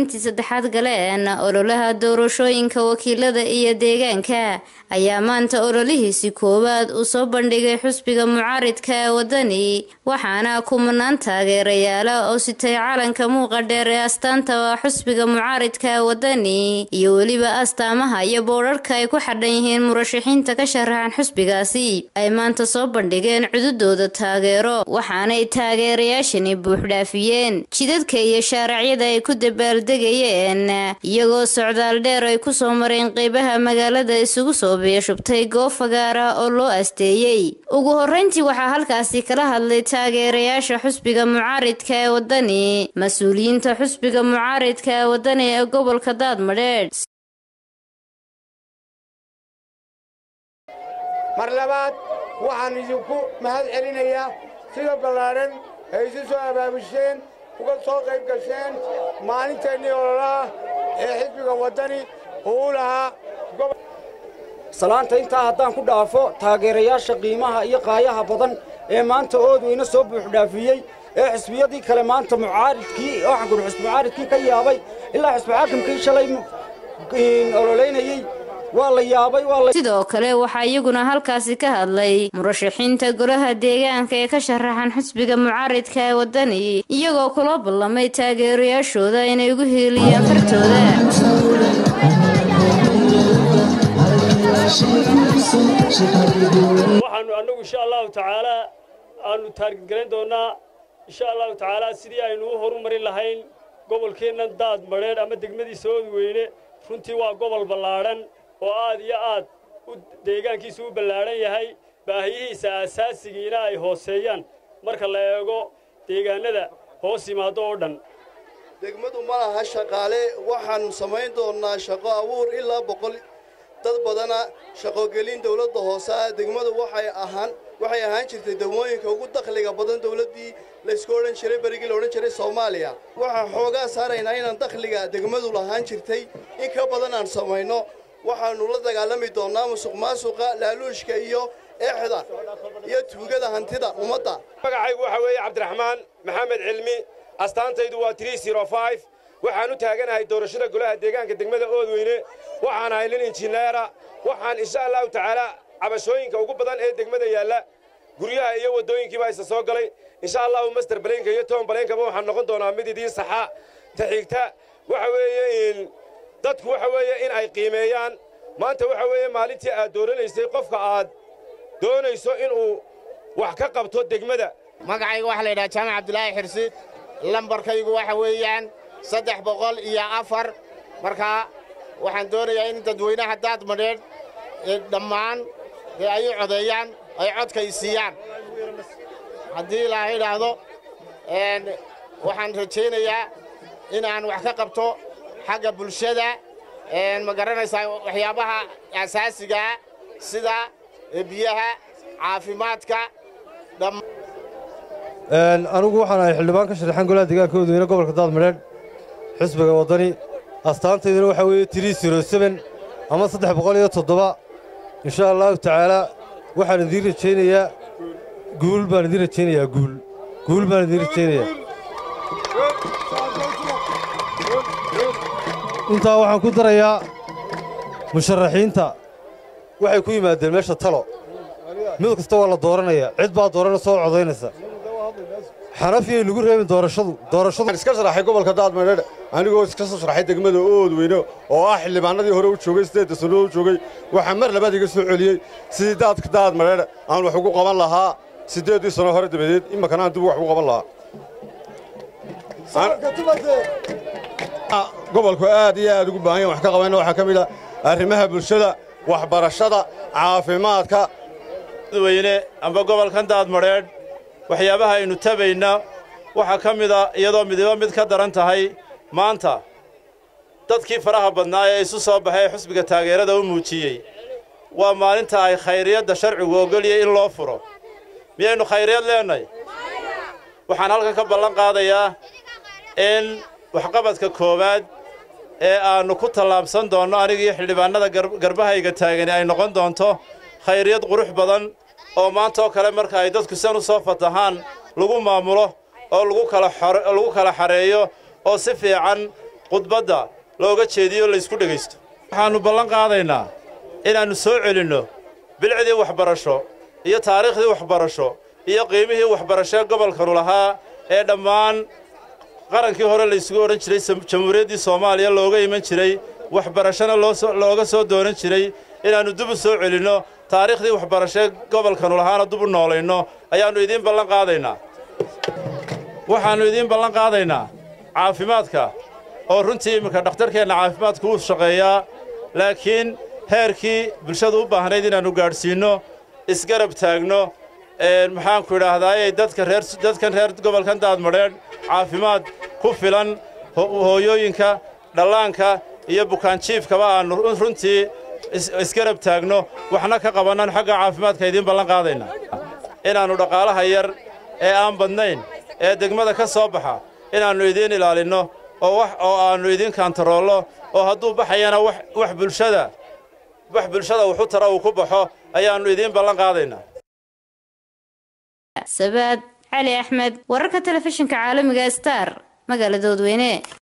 maalintii saddexaad galeen ololaha doorashooyinka wakiilada iyo deegaanka ayaa maanta ololihiisi koowaad uu soo bandhigay xusbiga mucaaridka ee wadani waxaana kumanaan taageerayaala oo sitay calanka muuqa dheer ee astaanta xusbiga mucaaridka ee wadani iyo weliba astaamaha iyo boodharka ay ku xadhan yihiin murashaxiinta ka sharaxan xusbigaasi ay maanta soo bandhigeen cududooda taageero waxaanay taageerayaashani buuxdhaafiyeen jidadka iyo shaaracyada ay ku dabaaldegayeen iyagoo socdaal dheer ay kusoo mareen qeybaha magaalada isugu soo biyashubtay goob fagaara oo loo asteeyey ugu horeyntii waxaa halkaasi kala hadlay taageerayaasha xusbiga mucaaridka ee wadani mas-uuliyiinta xusbiga mucaaridka ee wadani ee gobolka daadmadheedh mar labaad waxaan idinku mahad celinayaa sida ballaadhan ay isu soo abaabusheen uga soo qayb gasheen maalinteennii ololaha ee xisbiga waddani uu u lahaa salaanta intaa haddaan ku dhaafo taageerayaasha qiimaha iyo qaayaha badan ee maanta oodweyne soo buuxdhaafiyey ee xisbiyadii kale maanta mucaaridkii waxaan kudhi xisbi mucaaridkii ka yaabay ilaa xisbi xaakimkii shalay ololeynayey waa la yaabay sidoo kale waxaa iyaguna halkaasi ka hadlay murashaxiinta golaha deegaanka ee ka sharaxan xusbiga mucaaridka ee wadani iyagoo kula ballamay taageerayaashooda inay ugu hiiliyaan fartooda waxaannu annagu insha allahu tacaalaa aannu taargedgelayn doonnaa insha allahu tacaalaa sidii aynu u horumarin lahayn gobolkeennan daad madheedh ama degmadiisa oodweyne runtii waa gobol ballaadhan oo aad iyo aad deegaankiisu u ballaadhan yahay baahiyihiisa aasaasigiina ay hooseeyaan marka la eego deegaannada hoos yimaado oo dhan degmadu ma laha shaqaale waxaannu samayn doonnaa shaqo abuur ilaa boqol dad badana shaqogelin dawladda hoose ah degmadu waxay ahaan waxay ahaan jirtay degmooyinka ugu dakhliga badan dawladdii laysku odhan jiray berigii la odhan jiray soomaaliya waxaan xoogaa saaraynaa inaan dakhliga degmadu lahaan jirtay in ka badan aan samayno waxaannu la dagaalami doonnaa musuq maasuqa laaluushka iyo eexda iyo tuugada hantida ummadda magacaygu waxa weeye cabdiraxmaan maxamed cilmi astaantaydu waa waxaan u taaganahay doorashada golaha deegaanka degmada oodweyne waxaan ahay nin injineera waxaan insha allahu tacaalaa cabashooyinka ugu badan ee degmada yaalla guryaha iyo waddooyinkiiba isa soo galay insha allahu master baleenka iyo toban baleenkaba waxaan noqon doonaa mid idiin saxa ta xigta waxa weeye dadku waxa weeye in ay qiimeeyaan maanta waxa weeye maalintii aad dooranaysay qofka aad doonayso inuu wax ka qabto degmada magacayga waxaa la yidhaha jaamac cabdulaahi xirsiid lambarkaygu waxa weeyaan saddex boqol iyo afar markaa waxaan doonayaa in dadweynaha daad madheedh dhammaan dee ay u codeeyaan ay codkay siiyaan haddii ilaaha idhaahdo waxaan rajaynayaa in aan wax ka qabto xagga bulshada ma garanaysaa waxyaabaha asaasigaa sida biyaha caafimaadka anigu waxaan ahay xildhibaan ka sharaxan golaha deegaanka oodweyne gobolka daadmadheedh xisbiga waddani astaantayduna waxaa weeye tirii siro seben ama saddex boqol iyo toddoba insha allahu tacaalaa waxaan idiin rajaynayaa guul baan idiin rajaynayaa guul guul baan idiin rajaynayaa intaa waxaan ku darayaa musharaxiinta waxay ku yimaadeen meesha talo mid kasta waa la dooranayaa cid baa doorana soo codaynaysa xanafiyay lagu reebin doorashadu doorashadu iska sharaxay gobolka daadmadheedh anigoo iska soo sharaxay degmada oodweyne oo ah xildhibaanadii hore u joogay siddeedda sanno u joogay waxaa mar labaad iga soo celiyey sidii daadka daadmadheedh aan wax ugu qaban lahaa siddeeddii sanno hore dabadeed imankana aan dib wax ugu qaban lahaa gobolku aad iyo aad ugu baahan yahan wax ka qabayna waxaa ka mid ah arrimaha bulshada waxbarashada caafimaadka weyne amba gobolkan daadmadheedh waxyaabaha aynu tabayna waxaa ka mida iyadoo midiba mid ka daran tahay maanta dadkii faraha badnaa ee isu soo baxay ee xusbiga taageerada u muujiyey waa maalinta ay khayriyadda sharcigu ogolyay in loo furo miyaynu khayriyad leennahay waxaan halkan ka ballan qaadayaa in waxqabadka koowaad ee aannu ku tallaabsan doonno anigiiyo xildhibaannada garbahayga taagani ay noqon doonto khayriyad qurux badan oo maanta oo kale marka ay dadku san u soo fatahaan lagu maamulo oo lagu kala lagu kala xareeyo oo si fiican khudbadda looga jeediyo laysku dhegaysto waxaannu ballan qaadaynaa inaannu soo celinno bilcdii waxbarasho iyo taariikhdii waxbarasho iyo qiimihii waxbarashee gobolkanu lahaa ee dhammaan qarankii hore laysugu odhan jiray jamhuuriyaddii soomaaliya looga iman jiray waxbarashona looga soo doonan jiray inaannu dib u soo celinno taariikhdii waxbarashee gobolkanu lahaana dib u noolayno ayaannu idiin ballan qaadaynaa waxaannu idiin ballan qaadaynaa caafimaadka oo runtii imminka dhakhtarkeenna caafimaadku wuu shaqeeyaa laakiin heerkii bulshadu u baahnayd inaannu gaadhsiinno isgarab taagno maxaanku idhaahdaaye dadka reer dadkan reer gobolkan daadmadheedh caafimaad ku filan hooyooyinka dhallaanka iyo bukaanjiifkaba aannu runtii isgarab taagno waxna ka qabannan xagga caafimaadka idiin ballan qaadaynaa inaannu dhaqaalaha yar ee aan badnayn ee degmada ka soo baxa inaannu idiin ilaalinno oo wax oo aannu idiin kaantaroollo oo hadduu baxayana wax bulshada wax bulshada wuxu tara uu ku baxo ayaannu idiin ballan qaadaynaa sabaad cali axmed wararka telefishinka caalamiga star magaalada dadweyne